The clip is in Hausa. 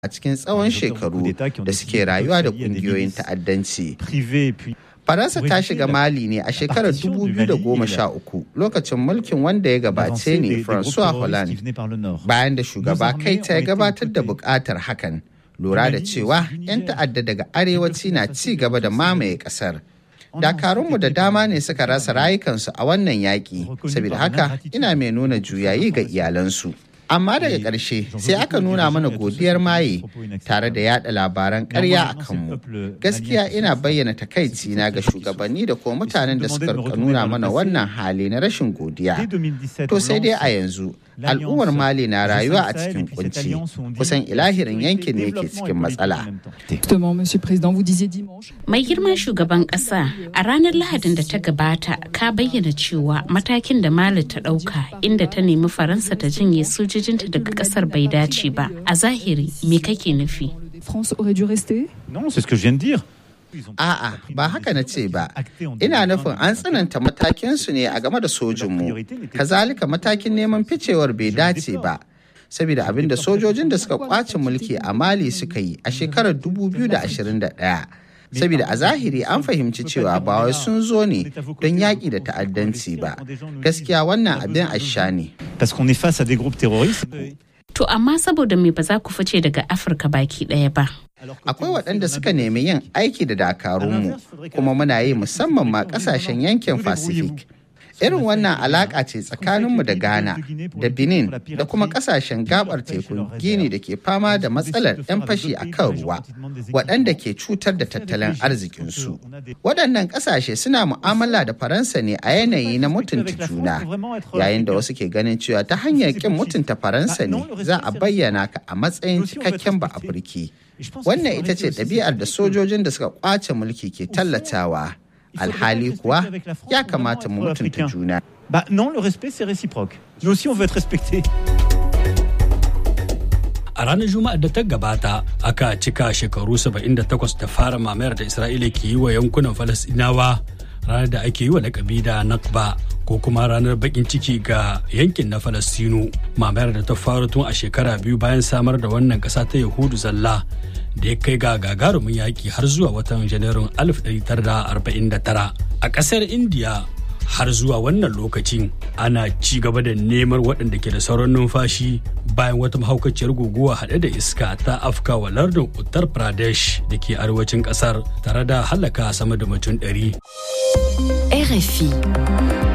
a cikin tsawon shekaru da suke rayuwa da ƙungiyoyin ta'addanci. Faransa ta shiga Mali ne a shekarar 2013 lokacin mulkin wanda ya gabace ne François Hollande bayan da shugaba Kaita ya gabatar da bukatar hakan lura da cewa 'yan ta'adda daga arewaci na ci gaba da mamaye kasar. Dakarunmu da dama ne suka rasa rayukansu a wannan yaƙi, saboda haka ina mai nuna juyayi ga iyalansu. amma daga ƙarshe sai aka nuna mana godiyar maye tare da yada labaran ƙarya a kanmu gaskiya ina bayyana takaici na ga shugabanni da kuma mutanen da suka nuna mana wannan hali na rashin godiya to sai dai a yanzu al'ummar mali na rayuwa a cikin kunci kusan ilahirin yankin ne ke cikin matsala mai girman shugaban ƙasa a ranar lahadin da ta gabata ka bayyana cewa matakin da mali ta ɗauka inda ta nemi faransa ta jinye sojojinta daga ƙasar bai dace ba a zahiri me kake nufi A'a, ba haka na ce ba. Ina nufin an tsananta matakinsu ne a game da sojinmu. Kazalika matakin neman ficewar bai dace ba. Saboda abin da sojojin da suka kwace mulki a Mali suka yi a shekarar 2021. Saboda a zahiri an fahimci cewa ba wai sun zo ne don yaƙi da ta'addanci ba. Gaskiya wannan abin asha ne. To amma saboda me ba za ku fice daga Afirka baki ɗaya ba. Akwai waɗanda suka nemi yin aiki da dakarunmu kuma muna yi musamman ma ƙasashen yankin Pacific. Irin wannan alaƙa ce tsakaninmu da Ghana, da Benin, da kuma ƙasashen gabar tekun Gini da ke fama da matsalar 'yan fashi a kan ruwa, waɗanda ke cutar da tattalin arzikinsu. Waɗannan ƙasashe suna mu'amala da Faransa ne a yanayi na mutunta juna, yayin da wasu ke ganin cewa ta hanyar ƙin mutunta Faransa ne za a bayyana ka a matsayin cikakken ba Afirki. Wannan ita ce ɗabi'ar da sojojin da suka ƙwace mulki ke tallatawa. alhali kuwa ya kamata mu mutunta juna. Bah non, le respect c'est réciproque. Nous aussi on veut être respectés. A ranar Juma'ar da ta gabata aka cika shekaru 78 da fara mamayar da Isra'ila ke yi wa yankunan Falasɗinawa ranar da ake yi wa lakabi da Nakba ko kuma ranar bakin ciki ga yankin na Falastinu mamayar da ta faru tun a shekara biyu bayan samar da wannan ƙasa ta Yahudu zalla da ya kai ga gagarumin yaƙi har zuwa watan janairun 1949 a ƙasar indiya har zuwa wannan lokacin ana ci gaba da neman waɗanda ke da sauran numfashi bayan wata mahaukaciyar guguwa haɗe da iska ta afka wa lardin uttar pradesh da ke arewacin ƙasar tare da halaka sama da mutum 100 RFI